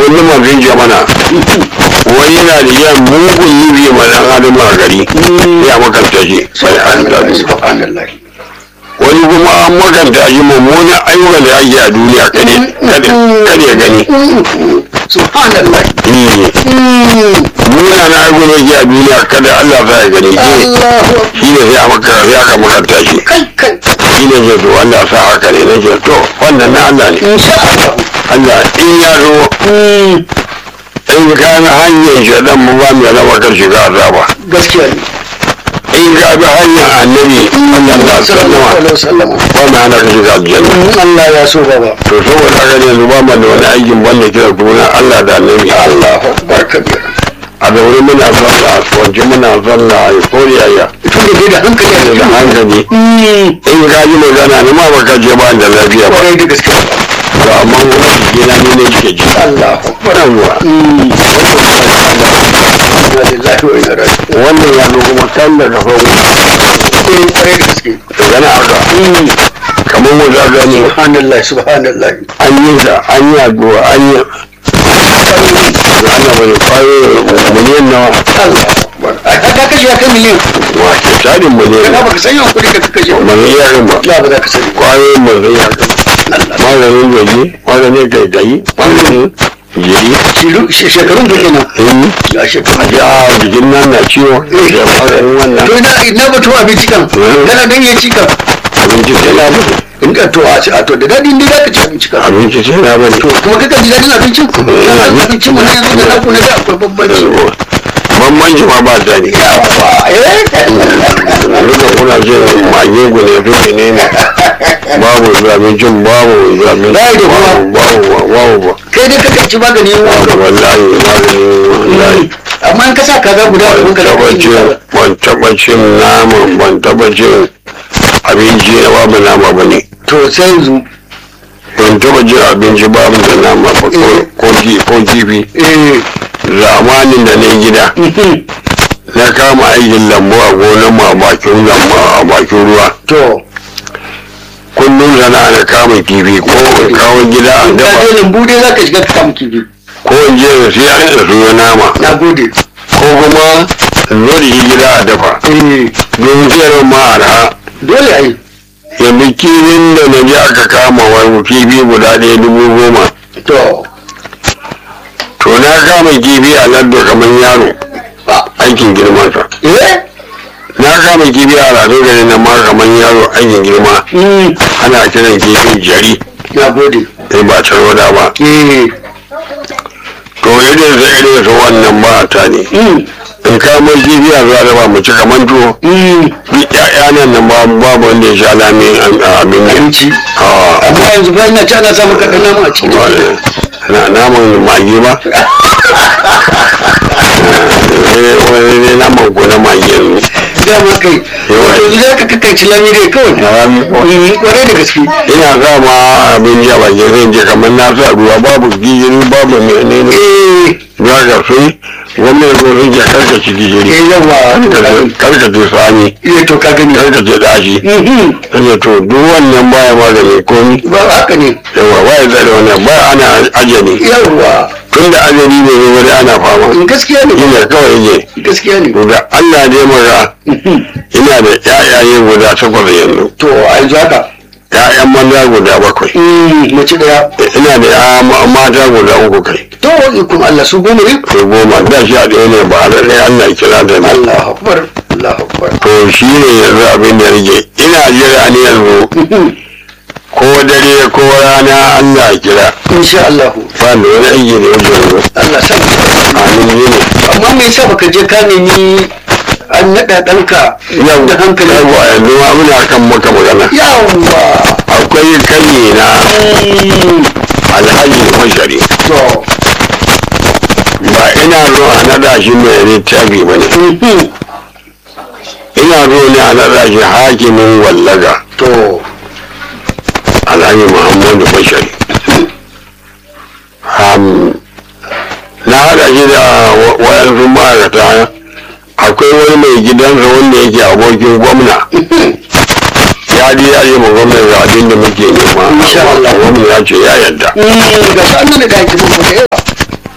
wani mazin jamana wani yana da yan mugun nubi ma dan adam a gari ya makanta shi sai an tabi subhanallah wani kuma an makanta shi mummunan ayyukan da ake a duniya kade kade kade ya gani subhanallah muna na ayyukan da ake a duniya kada Allah sa ya gani shi Allahu shi ne sai a makara sai aka makanta shi kai kai shi ne ke to Allah sa haka ne nake to wannan na Allah ne insha Allah Allah in ya zo in ka na hanyar shaɗan mu ba mai raba kan shiga azaba gaskiya ne in ka bi hanyar annabi Allah ta sallallahu sallama alaihi wasallam ba mai hana ka shiga aljanna in Allah ya so baba to saboda haka ne yanzu ba mu da wani aikin banda kira kuna Allah da annabi Allahu akbar kabir a zaure muna sallah a kwanci muna sallah a kori yaya tun da dai da hankali a da cikin hankali in ka ji magana ni ma baka je ba da lafiya ba kwarai da gaske to amma kuma jikina ni ne ke ji Allahu akbar yawwa inna lillahi wa inna ilaihi raji'un wannan ya zo kuma kan daga farko eh kwarai da gaske yana haka kamar mu za gani subhanallah subhanallah an yi da an yi addu'a an yi ana mai kwayo miliyan nawa Allah akbar ai ka kashe ya kai miliyan wa ke tarin miliyan kana baka san yawan kuɗi ka kashe ba mai yarin ba la ba za ka sani kwayo mai yarin maganin gaji maganin gaigayi maganin jiri Shiru- she- shekarun da kenan in ya shekaru ya jikin nan na ciwo da maganin wannan to ina ina batu abinci kan kana dan ya ci kan abinci sai na bane in ka to a ci a to da dadi inda za ka ci abinci kan abinci sai na bane to kuma kaka ji dadin abincin kana abincin mu ne yanzu da naku na da akwai bambanci bambanci ma ba ta ne yawa eh duka kuna ce mage gune duka ne ne babu abincin babu abincin Bai da kuma. babu babu babu ba kai dai kaka ci magani yin wanka wallahi magani wallahi amma in ka sa kaza guda a ban wanka da taba kai cin ban taba cin nama ban taba cin abinci na babu nama ba ne to sai yanzu ban taba cin abinci babu da nama ba ko- ko ki- ko kifi eh zamanin da na gida na kama aikin lambu a gonar mu a bakin lambu a bakin ruwa to kullum sana da kama kifi ko in kawo gida a ka dafa je lambu dai za ka shiga ka kama kifi ko in je da siya da suyo nama na gode ko kuma in zo da shi gida a dafa eh don sayarwa ma arha dole ai yanzu kifin da na je aka kama wani kifi guda ɗaya dubu goma to to na kama kifi a laddo kamar yaro aikin girmansa eh na kama kifi a rado gari na ma kamar yaro aikin girma mm ana kiran kifin jari na gode sai ba tarwada ba eh to irin sa irin sa wannan ba ta ne mm in kama kifi a zuwa da ba mu ci kamar tuwo mm duk ƴaƴa nan nan ba babu wanda ya sha lamin abin nan abinci a amma yanzu ba ina ci ana samun kaɗan nama a cikin na naman magi ba Eh, wani ne naman ko na magi yanzu dama kai wato yanzu za ka kakaici lami dai kawai Rami ko- Mm, kwarai da gaske ina sa ma abin ja ba zai je kamar na sa ruwa babu gishiri babu menene eh za ka sai gwamnati ko sun ce karka ci gishiri eh yawa karka ci sani iya to ka gani karka ci dashi Mhm. kace to duk wannan baya magani komi ba haka ne yawa baya tsare wannan ba ana ajali yawa tun da ajali ne ne wani ana fama Mm, gaskiya ne ina kawai yake gaskiya ne to da Allah dai maka Mhm. ina da ƴaƴaye guda takwas yanzu to a yanzu haka ƴaƴan maza guda bakwai Mm, mace daya ina da ƴaƴa ma- mata guda uku kai to ikon Allah su goma ne ko goma da sha ɗaya ne ba da ɗaya Allah ya kira da ni Allahu akbar Allahu akbar to shi ne yanzu abin da rage ina jira ne yanzu Mhm. ko dare ko rana Allah ya kira insha Allah ba da wani aiki da yake yanzu Allah sa amin yi ne amma me yasa baka je ka nemi an naɗa ɗanka yau da hankali yawa yanzu ma muna kan maka magana yawa akwai kai na Mm, alhaji mashari to ba ina zo a naɗa shi mai littafi ba ne mhm. ina zo ne a naɗa shi hakimin wallaga to alhaji muhammadu bashari Am, na haɗa shi da wa- wayansu ma'aikata akwai wani mai gidansa wanda yake abokin gwamna ya ji ya yi ma gwamna ga abin da muke nema Insha Allah. gwamna ya ce ya yadda Mm, ga shi an nuna ga hakimin ku da yawa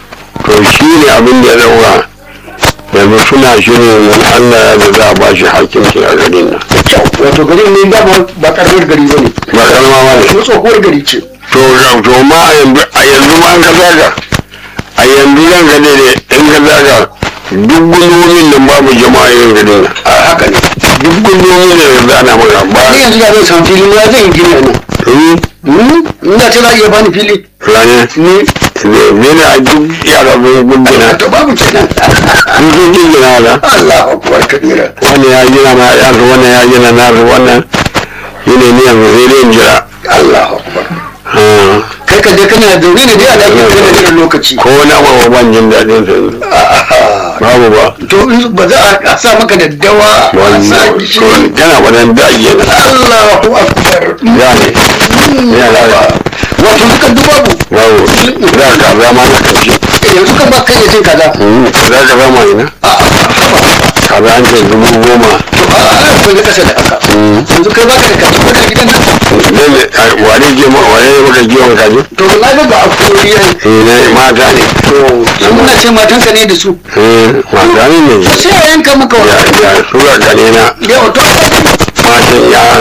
to shi ne abin da ya dauka yanzu suna shirin wani allah ya da za a ba shi hakimci a garin nan wato garin ne dama ba karamar gari ba ne ba kalma ba ne ko tsohuwar gari ce to ga- to ma a yanzu a yanzu ma an ka zaga a yanzu zan ga ne in ka zaga duk gundumin nan babu jama'a yin garin nan a haka ne duk gundumin da yanzu ana maka ba ni yanzu da zan samu fili ma zan yi gini a nan Hmm? Hmm? ina ce za a iya bani fili rane ni ne ne a duk yara sun gundina to babu kenan sun sun gina da Allah akbar kabira wani ya gina na yasu wannan ya gina nasu wannan shi ne ni yanzu sai dai in jira Allah akbar Ah, kai ka je kana zaune ne dai a ɗakin kana jiran lokaci ko na ba ban jin daɗin sa yanzu. A'a. babu ba to in ba za a sa maka daddawa a sa wannan gishiri kana wadan daji na Allahu akbar ya ne ya ne wato duka dubabu babu za ka zama na kanci yanzu kan ba kai ya cin kaza za ka zama ina kaza an ce dubu goma akwai na kasa da haka yanzu kai baka da kaji ko da gidan nan ne wane ke ma wane ne maka kiwon kaji to na ga ba a kori yayi eh ne mata ne to sun muna ce matanka ne da su eh mata ne ne to sai a yanka maka ya wa ya sura gane na da wato matan yara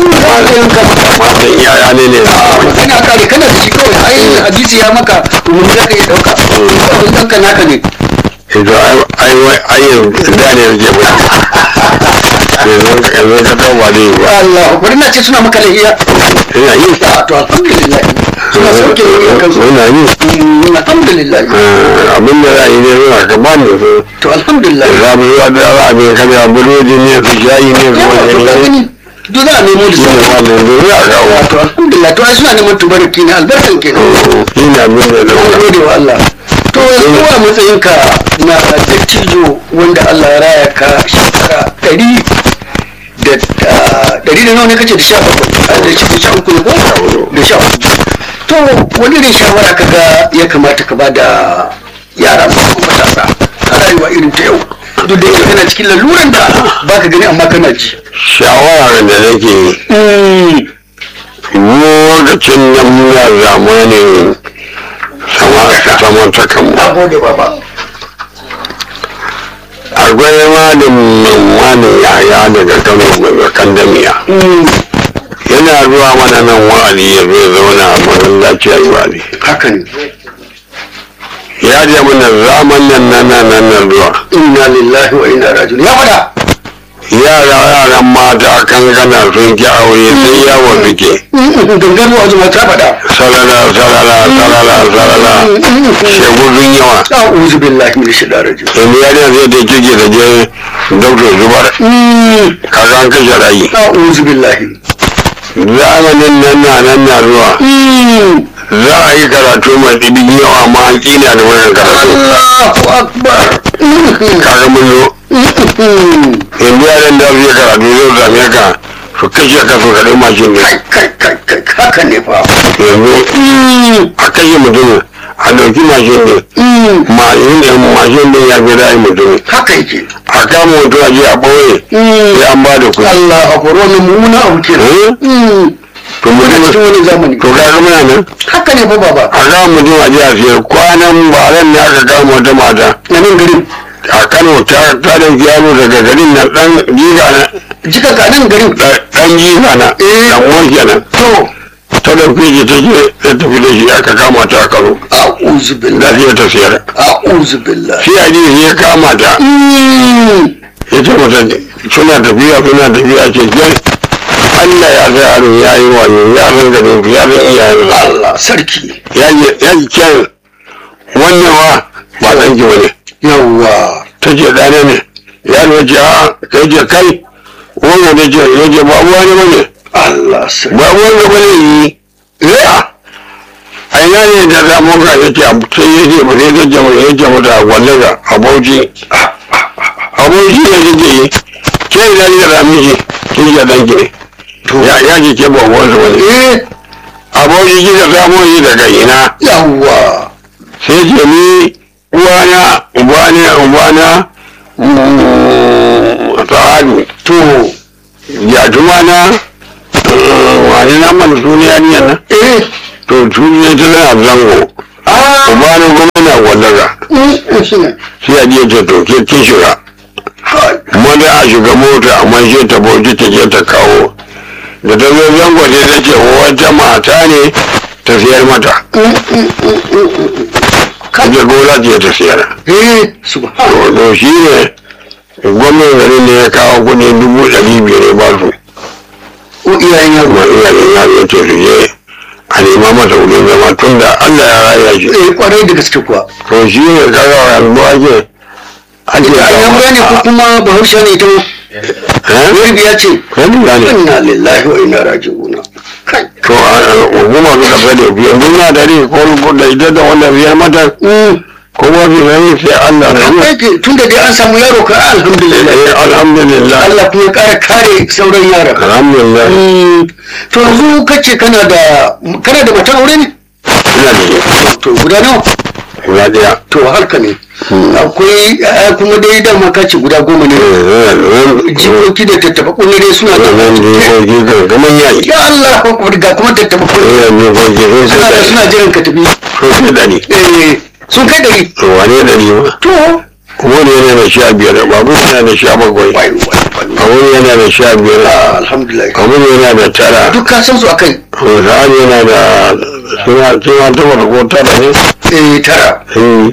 matan yaya ne ne kana kare kana da shi kawai ai hadisi ya maka umarni za ka iya ɗauka abin ɗanka naka ne ito ai wai ai yanzu da ne yake ba yanzu yanzu ka tauba da yi ba Allah bari na ce suna maka lahiya ina yi a to alhamdulillah suna sauke yin kansu ina yi Mm, alhamdulillah Ah, abin da za a yi ne zuwa ka ba ni su to alhamdulillah za mu zuwa da za a bai kada burodi ne su shayi ne su yawa to ka wani ne gani duk za a nemo da shi ne sauki wannan da za a kawo to alhamdulillah to ai suna neman tubarki ne albarkan kenan shi ne abin da an na gode wa Allah to yanzu a matsayinka na dattijo wanda Allah ya raya ka shekara ɗari da ah, ɗari da nawa ne kace da sha bakwai ah, da sha- da sha uku ne ko da sha uku to wani irin shawara kaga ya kamata ka ba da yara masu matasa a rayuwa irin ta yau duk da yake kana cikin laluran da baka gani amma kana ji shawarar da nake yi lokacin nan muna zamanin samantakan na gode baba akwai malamin wani yaya daga kano mai kandamiya yana zuwa mana nan wa'azi ya zo zauna a masallaci a yi wa'azi haka ne ya je mana zaman nan nan nan nan nan zuwa inna lillahi wa inna rajiun ya fada yara yaran mata kankana sun ki aure sai yawon suke gangan wa zuma ta fada salala salala salala salala shegu sun yawa a'udhu billahi min shaitanir rajim yanzu yariya zai da kike da je doktor zubar kaga an kashe rayi a'udhu billahi zamanin nan na nan na zuwa za a yi karatu mai ɗibin yawa ma an ƙina da wannan karatu Allahu akbar kaga mun zo yanzu yaran da zai karatu zai same ka su kashe ka su kaɗai mashin ne kai kai kai kai haka ne fa yanzu a kashe mutum a ɗauki mashin ne mashin ne mashin ne ya fi ra'ayi mutum haka yake a kama mutum a je a ɓoye sai an ba da kuɗi Allah akbar wannan mummuna abu kenan Eh? to muna cikin mutum wani zamani to kaga muna nan haka ne fa baba a kama mutum a je a siyar kwanan baran ne aka kama wata mata na nan garin a kano ta ta dauki yaro daga garin nan dan jiga na jika ka nan garin dan jiga na Eh. dan uwan kenan to ta dauke shi ta je ta tafi da shi aka kama ta a kano a'udhu da billahi zai ta siyar a'udhu billahi sai a ji ya kama ta ya ce mata suna tafiya suna tafiya ce ke Allah ya sa yaro ya yi wayo ya san garin ya san iyayen Allah sarki ya ji ya ji kyan wannan wa ba ɗan ki bane yawwa ta ce ɗana ne yaro ya ce a kai ce kai wannan da ce ya ce babu wani bane Allah sarki babu wani bane yi ya a ina ne da zamu ka ya ce sai ya ce ba sai ta ce ba ya ce mata wallaga a bauchi a bauchi ne take yi ke ina ne da rami shi kin ce ɗan ki ne ya ya ce ke ba wani wani eh a bauchi kika samo shi daga ina yawwa sai ce ni uwana ubana ubana sa'adu to ya tuma na wani na mana suniya ne nan eh to suniya ta tana zango ah ubana kuma na gwallaga sai a je ta to ke kin shiga wani a shiga mota amma sai ta bauchi ta je ta kawo da ta zo zango sai ta ce wata mata ne ta siyar mata kaje gona ce ta siyar eh subhan to shi ne gwamnan garin ne ya kawo kuɗi dubu ɗari biyar ya ba su ko iyayen yaro kuma iyayen yaro ya ce su je a nema masa wurin zama tun da Allah ya raya shi eh kwarai da gaske kuwa to shi ne kaga yanzu ake ake iyayen ne ko kuma bahaushe ne ita eh wurbi ya ce wani ne inna lillahi wa inna raji'un kai to a hukuma suka fade biyan duniya da rai ko da ita da wanda biyar mata ko ba bi mai sai Allah da ruwa kai tun da dai an samu yaro ka alhamdulillah eh alhamdulillah Allah kuma ya kara kare sauran yaran alhamdulillah Mm, to yanzu kace kana da kana da matan aure ne ina da to guda nawa guda daya to harka ne akwai eh, kuma dai dama kace guda goma ne jikoki da tattaba kunne dai suna da nan jikoki kan kamar yayi ya Allah ko ga kuma tattaba kunne eh jikoki sai suna da sai suna jiran ka tafi da sai da ni eh sun kai dari to wane da ni ma to wani yana da sha biyar babu yana da sha bakwai wai wai wai a wani yana da sha biyar Ah, alhamdulillah a wani yana da tara duk ka san su akai sa'ad yana da suna suna ta wata ko tara ne eh tara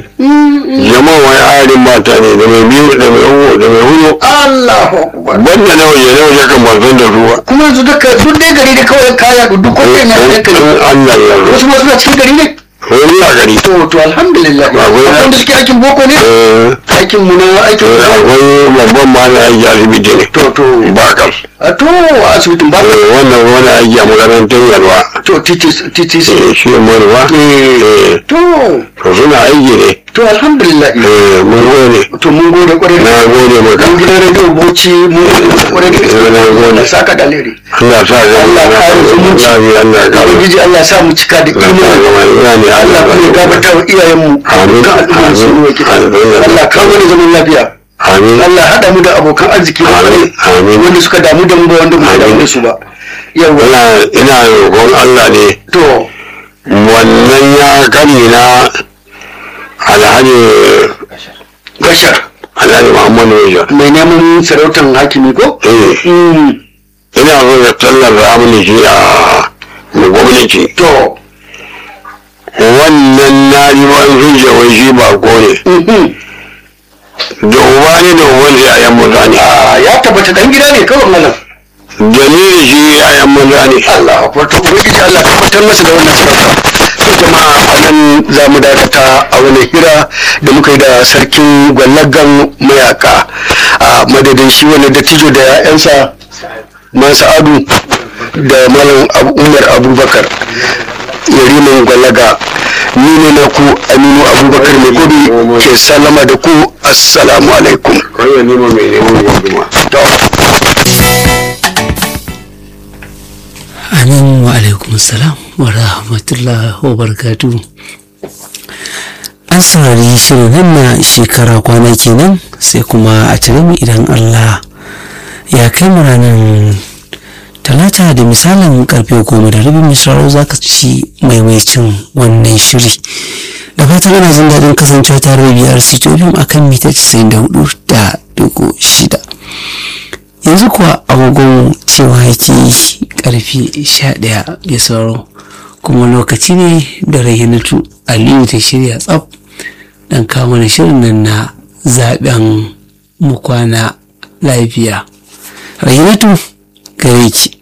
Eh, jama'a wani ayarin mata ne da mai biyu da mai uku da mai hudu Allahu akbar banda na waje na waje kan ban san da ruwa kuma yanzu duka duk dai gari da kawai kaya duk kwalle na da kai Allah ya zo wasu ma suna cikin gari ne wani ya gari to to alhamdulillah Ba wai- akwai wanda suke aikin boko ne Eh, aikin mu na aikin eh, akwai babban ma na aiki asibiti ne to to bakar a to a asibitin ba Eh, wannan wani aiki a makarantar yalwa to TTC Eh, shi ne marwa Eh, to to suna aiki ne to alhamdulillah Eh, mun gode to mun gode kwarai na da gode maka mun gidan radio bauchi mun gode kwarai da Eh, na gode. gaske saka da alheri Allah sa ga Allah ya kare zumunci. Allah ya kare ubangiji Allah ya sa mu cika da Allah ya imani kare Allah kuma ya gafarta wa iyayenmu Amin. dukkan al'ummar su ne wakil Amin. Allah ka wani zaman lafiya Amin. Allah ya haɗa mu da abokan arziki da Amin. kwarai Amin. wanda suka damu da mu ba wanda mu damu da su ba yawa ina ina roƙon Allah ne to wannan ya kari na alhaji gashar alhaji Muhammadu Wajen mai neman sarautar hakimi ko eh Mm, ina so ya tallar ramuni shi a mai gwamnati to wannan na yi wani zuciya wai shi ba ko ne mhm. da uba ne da uban da yayan maza ne Ah, ya tabbata dan gida ne kawai malam da ni da shi yayan maza ne Allah akwai to ubangiji Allah ya tabbatar masa da wannan sarauta to jama'a a nan za mu dakata a wani hira da muka yi da sarkin gwallagan mayaka a madadin shi wani dattijo da ya'yansa man sa'adu da malam Abu- umar abubakar yariman gwallaga ni ne na ku aminu abubakar mai gudu ke sallama da ku assalamu alaikum kawai nima mai neman gwamnati To. amin wa alaikum salam wa rahmatullah wa barakatu an saurari shirin nan na shekara kwana kenan sai kuma a cire mu idan allah ya kai mu ranar talata da misalin karfe goma da rabin misraro za ka ci maimaicin wannan shiri da fatan ana jin daɗin kasancewa tare da biyar sitofim a kan mita 94 da dugu shida yanzu kuwa agogon cewa yake karfe 11 ya sauro kuma lokaci ne da rayyanatu aliyu ta shirya tsaf dan kawo mana shirin nan na zaben mu kwana lafiya rayyanatu gare ki